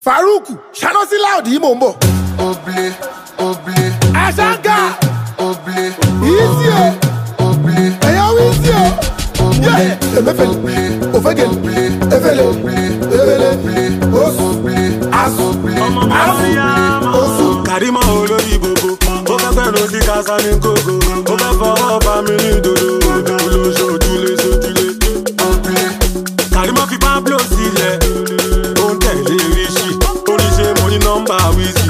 farouk ṣáná sí láòdì yìí mò ń bọ̀. Oblé, oblé, àṣàǹkà oblé, ìsì o oblé, ẹ̀yàn wí sí o. yẹ emefele ofegele efele efele osu asu asu osu. kàrímọ̀ olórí gbogbo ó fẹ́ gbẹ̀rù sí kásá ní kókó ó fẹ́ fọwọ́ bá mi ní dodo olóṣòjúlé sójúlé. kàrímọ̀ fi pablo sílẹ̀ ó ń tẹ̀lé ríṣì oríṣi mo ní nọ́mbà wíìsì.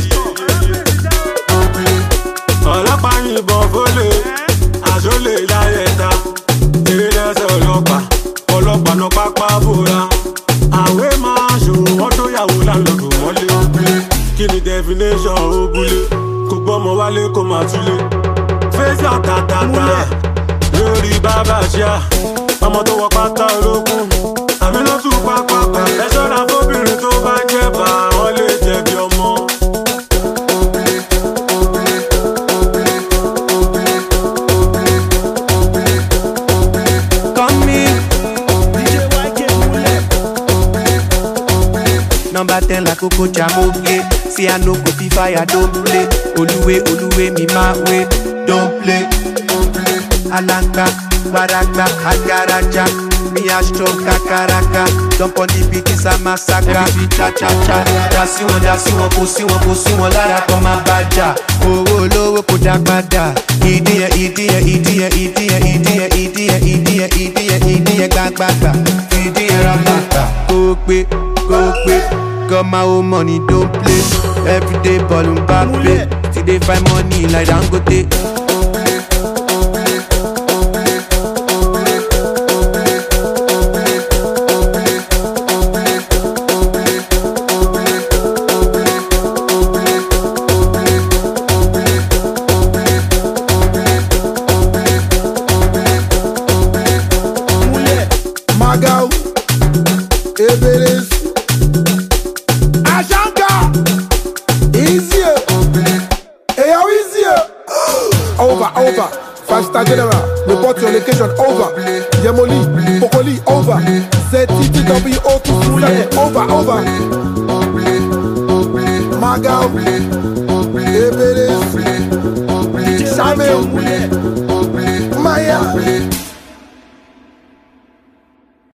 ọlọ́pàá yìnbọn fólè àṣọlé láyẹ̀ta eré lẹ́sẹ̀ ọlọ́pàá ọlọ́pàá náà pápá bóra àwẹ̀ máa ṣòwò wọ́n tó yàwó láńlọ́dún mọ́lé kí ni definition òbúlé kò gbọ́mọ wálé kó máa túlé fèsì àtàtàtà lórí bàbá ṣíà ọmọ tó wọ pátá olókùn àmì ló tún pápápá ẹ ṣọ́ra fóbìnrin tó bá jẹ́ bá wọn lè jẹ̀bi ọmọ. Come in. Number 10 like Coco Jamoke. See I no go be fire, don't play. Oluwe, Oluwe, me my way, don't play. Alanga, Waragba, Agaraja. Me a strong kakaraka. Jump on the beat, it's a massacre. Every cha cha cha. Dasi wọn, dasi wọn, kò sí wọn, kò sí wọn lára kan máa bàjá. Owó olówó kò dá padà. Ìdí ẹ̀, ìdí ẹ̀, ìdí ẹ̀, ìdí ẹ̀, ìdí ẹ̀, ìdí ẹ̀, ìdí ẹ̀, ìdí ẹ̀, ìdí ẹ̀ gbàgbàgbà. Ìdí ẹ̀ rabata. Kó pé, kó pé. Got my own money, don't play. Everyday ball and Mbappe. Till they find money like Dangote. magau ebeles àṣàǹkà ìsì o ẹ̀yàn wí sí o. over over five star general report your location over yemoli okoli over zttwo two seven over over magau ebeles samuel maya